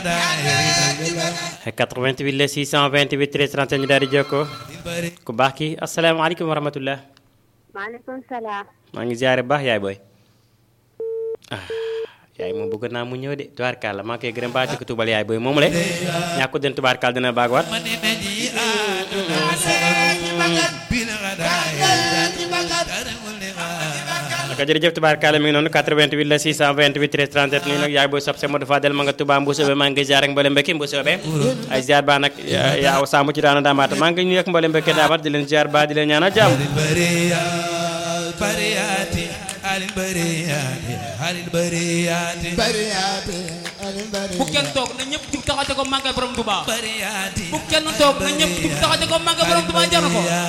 88 la 628 13 31 ñu daal di jokkoo ku baax ki asalaamaaleykum wa rahmatullah maaleykum salaam. maa ngi ziare baax yaay booy ah yaay moom bëgg naa mu ñëw de tubaarkaal maa ngi koy gërëm baax di ko tubal yaay booy moom le ñàkk den tubaarkaal dina baag waat naka jërëjëf tubaarkaale mi ngi noonu 88 la 628 13 37 nii nag yaay booy sob se Modou Fadel ma nga Touba Mbousobé maa ngi ziar ak mbooleem mbekki Mbousobé ay ziar baa nag yaaw saamu ci daana daamaata maa ngi nuyu ak mbooleem mbekki daamaat di leen ziar baa di leen ñaanal jàmm bu kenn toog na ñëpp jug taxate ko màggal borom Touba bu kenn toog na ñëpp jug taxate ko màggal borom Touba jar na ko